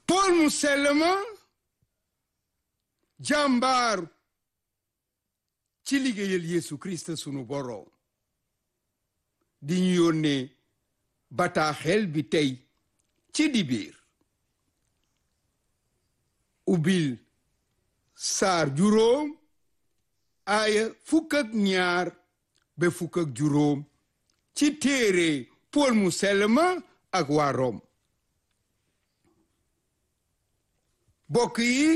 Pool mu sell ma jàmbaaru ci liggéeyal Yeesu Kirist sunu boroom di ñu yónnee bataaxel bi tey ci dibiir ubbil saar juróom aaya fukk ak ñaar ba fukk ak juróom ci téere Pool mu sell ma ak waa Rom bokk yi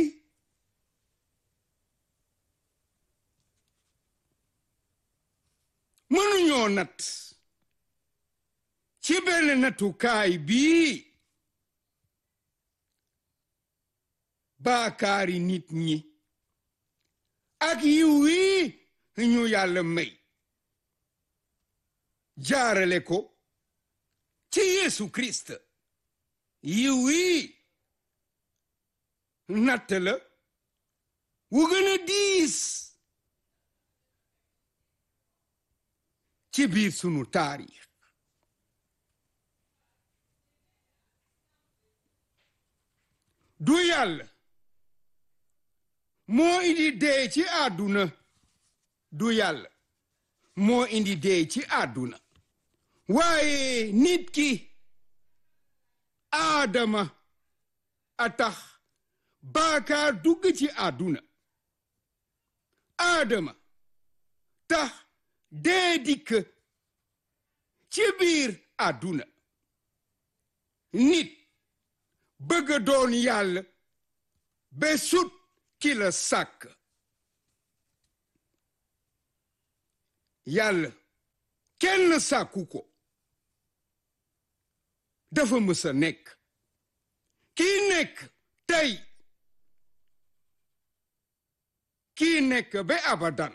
mënuñoo nat ci benn natukaay bii baakaari nit ñi ak yiw wi ñu yàlla may jaarale ko ci Yeesu Kirist yiw wi natt la wu gën a diis ci biir sunu taarix du yàlla moo indi dee ci àdduna du yàlla moo indi dee ci àdduna waaye nit ki aadama a tax baakaar dugg ci àdduna aadama tax dee dikk ci biir àdduna nit bëgg doon yàlla ba sut ki la sàkk yàlla kenn sàkku ko dafa mës a nekk kii nekk tey kii nekk ba abadan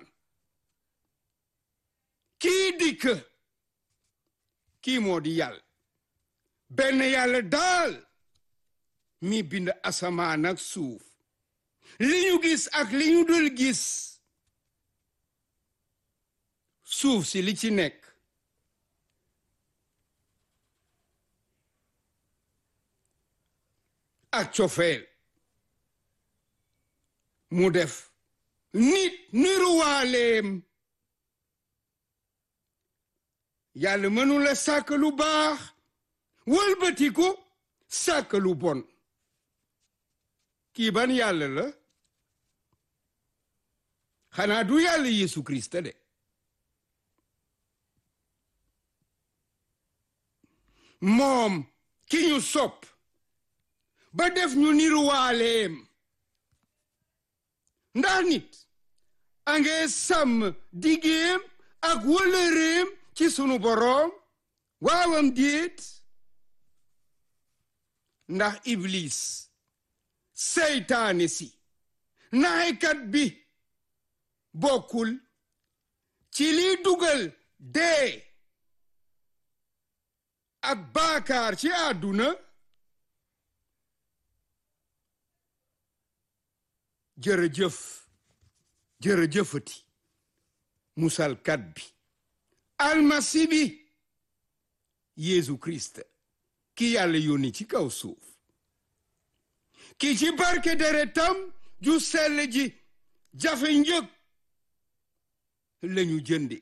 kii dikk kii moo di yàlla benn yàlla daal mi bind asamaan ak suuf li ñu gis ak li ñu dul gis suuf si li ci nekk ak cofeel mu def nit niruwaaleem yàlla mënula sàkk lu baax wëlbatiku sàkk lu bon kii ban yàlla la xanaa du yàlla Yeesu Kirist de moom ki ñu sopp ba def ñu niruwaaleem ndax nit a nge sàmm digéem ak wëlëreem ci sunu boroom waawam déet ndax iblis seytaane si naxekat bi bokkul ci liy dugal dee ak baakaar ci àdduna jërëjëf jërëjëfati musalkat bi almasi bi Yeesu Kirist ki yàlla yónni ci kaw suuf ki ci barke deretam ju sell ji jafe njëg lañu jënde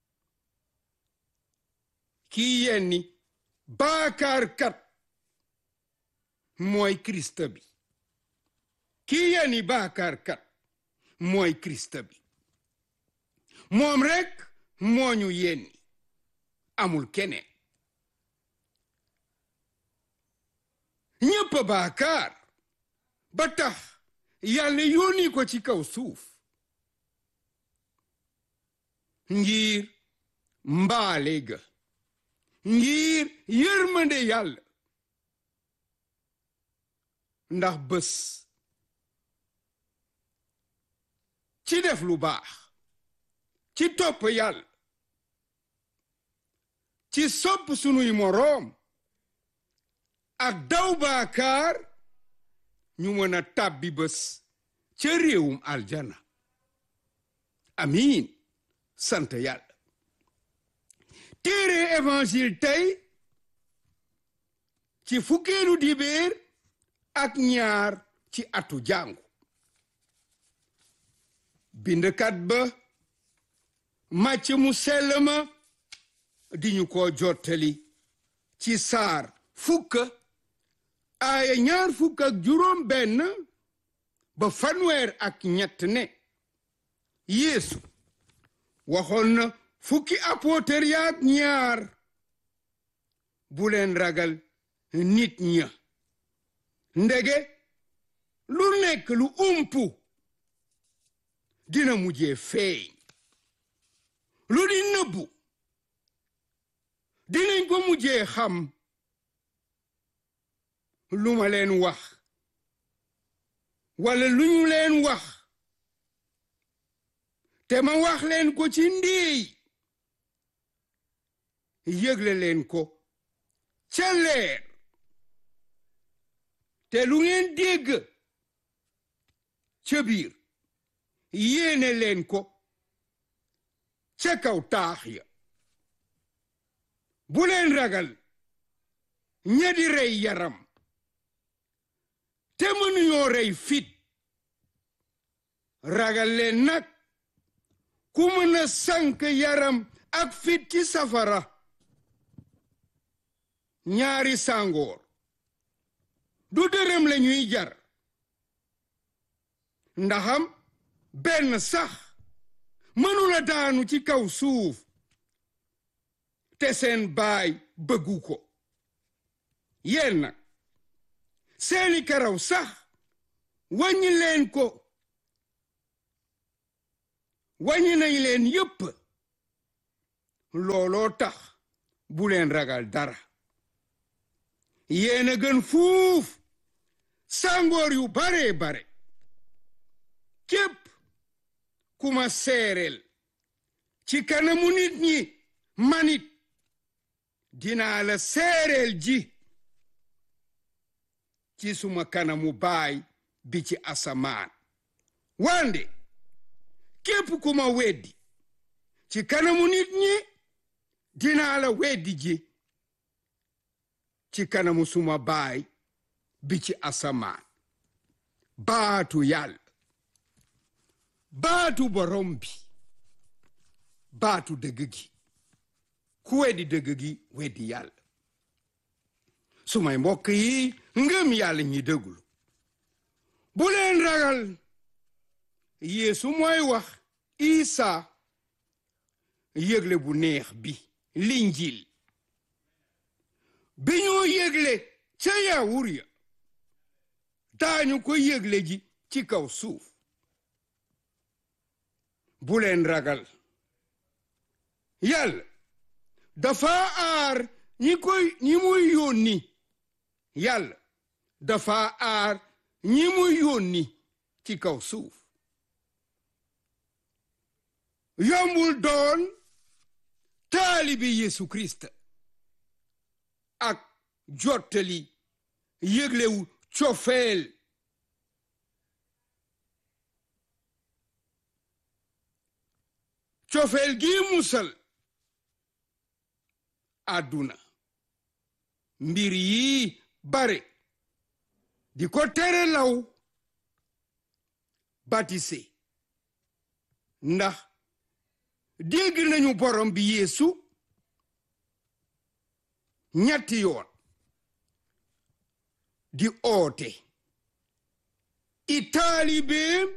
ki yenni baakaarkat mooy Kirist bi ki yenni baakaarkat mooy Kirist bi moom rekk moo ñu yenni amul keneen ñépp baakaar ba tax yàlla yónni ko ci kaw suuf ngir mbaale ga ngir yërmande yàlla ndax bés ci def lu baax ci topp yàlla ci sopp sunuy moroom ak daw baakaar ñu mën a tàbbi bés ca réewum aljana amiin sant yàlla téere évangile tey ci fukkeelu dibéer ak ñaar ci atu jàngu bindkat ba màcc mu sell ma di ñu ko jottali ci saar fukk aaya ñaar fukk ak juróom benn ba fanweer ak ñett ne yeesu waxoon na fukki apôtre yaak ñaar bu leen ragal nit ña ndege lu nekk lu umpu dina mujjee feeñ lu di nëbbu dinañ ko mujjee xam lu ma leen wax wala lu ñu leen wax te ma wax leen ko ci ndiy yëgle leen ko ca leer te lu ngeen dégg ca biir yéene leen ko ca kaw taax ya bu leen ragal ña di rey yaram te mënuñoo rey fit ragal leen nag ku mën a sànk yaram ak fit ci safara ñaari sàngoor du dërëm la ñuy jar ndaxam benn sax mënula daanu ci kaw suuf te seen baay bëggu ko yéen nag seeni karaw sax wàññi leen ko wàññi nañ leen yépp looloo tax bu leen ragal dara yéen a gën fuuf sàngoor yu bare bare képp ku ma seereel ci kanamu nit ñi manit dinaa la seereel ji ci suma kanamu baay bi ci asamaan wande képp ku ma weddi ci kanamu nit ñi dinaa la weddi ji ci kanamu suma baay bi ci asamaan baatu yàlla baatu borom bi baatu dëgg gi ku weddi dëgg gi weddi yàlla sumay mbokk yi ngëm yàlla ñi dëggul bu leen ragal yeesu mooy wax isa yëgle bu neex bi linjil bi ñoo yëgle ca yaawur ya daañu ko yëgle ji ci kaw suuf bu leen ragal yàlla dafa aar ñi koy ñi muy yónni yàlla dafa aar ñi muy yónni ci kaw suuf yombul doon taalibi Yesu Kirist ak jottali yëglewu cofeel cofeel gi musal àdduna mbir yi bare di ko tere law batise ndax dégg nañu borom bi yeesu ñetti yoon di oote i taalibeem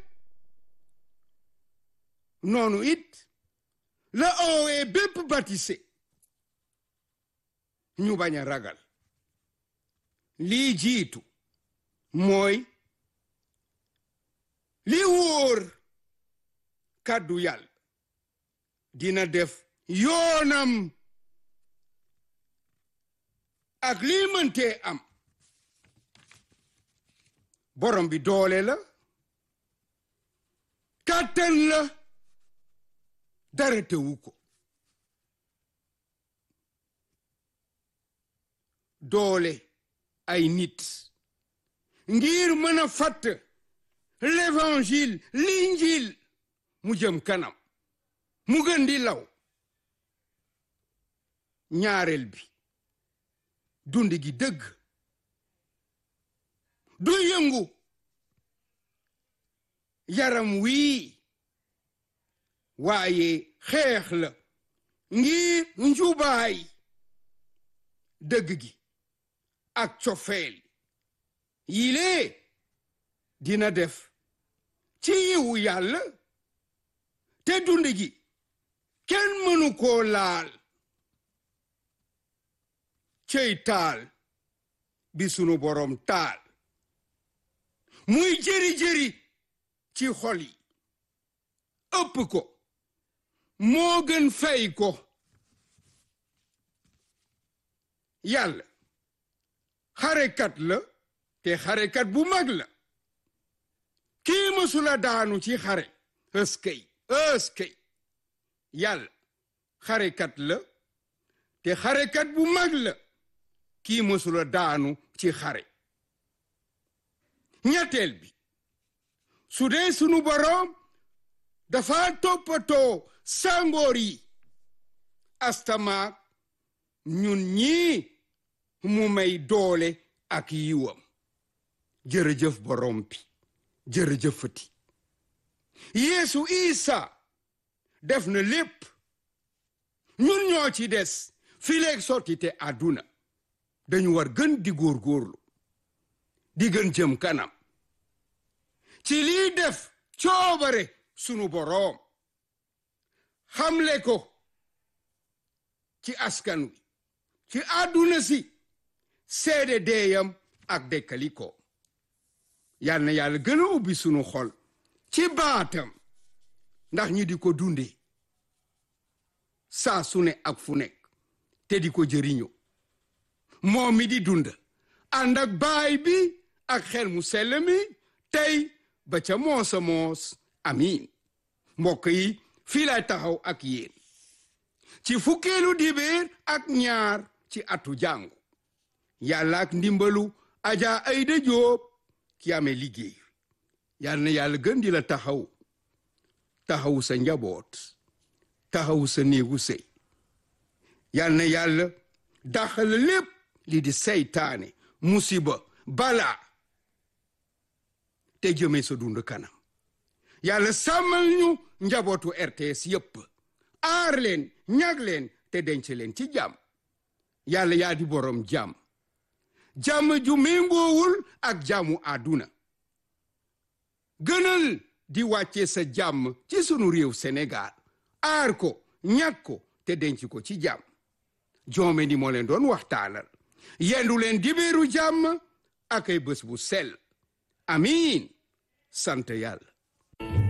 noonu it la oowee bépp batise ñu bañ a ragal lii jiitu mooy li wóor kàddu yàlla dina def yoonam ak lii mëntee am borom bi doole la kàttan la dara tewu ko doole ay nit ngir mën a fatt l'évangile l'injil mu jëm kanam mu gën di law ñaareel bi dund gi dëgg du yëngu yaram wii waaye xeex la ngir njubaay dëgg gi ak cofeel yilee dina def ci yiwu yàlla te dund gi kenn mënu koo laal cey taal bi sunu borom taal muy jëri-jëri ci xol yi ëpp ko moo gën fay ko yàlla xarekat la te xarekat bu mag la kii mësula daanu ci xare ëskëy ëskëy yàlla xarekat la te xarekat bu mag la kii mësula daanu ci xare ñetteel bi su dee sunu boroom dafa toppatoo sangoor yi astamaak ñun ñii mu may doole ak yiwam jërëjëf boroom bi jërëjëfati yeesu isa def na lépp ñun ñoo ci des fileeg sottite àdduna dañu war gën di góorgóorlu di gën jëm kanam ci lii def coobare sunu boroom xamle ko ci askan wi ci àdduna si seede deeyam ak dekkali ko yal na yàlla gën a ubbi sunu xol ci baatam ndax ñi di ko dunde saa su ne ak fu nekk te di ko jëriñoo moom mi di dund ànd ak baay bi ak xel mu sell mi tey ba ca moosa moos amiin mbokk yi fii lay taxaw ak yéen ci fukkeelu dibéer ak ñaar ci atu jàngu yàlla ak ndimbalu aja ayda jóob ki amee liggéey yàlla na yàlla gën di la taxaw taxaw sa njaboot taxaw sa néegu sëy yàlla na yàlla daxal lépp li di seytaane musiba balaa te jëmee sa dund kanam yàlla sàmmal ñu njabootu RTS yépp aar leen ñag leen te denc leen ci jàmm yàlla yaa di boroom jàmm jàmm ju méngoowul ak jàmmu àdduna gënal di wàcce sa jàmm ci sunu réew Sénégal aar ko ñag ko te denc ko ci jàmm joome ni moo leen doon waxtaanal yendu leen dibéeru jàmm ak ay bés bu sell amiin sant yàlla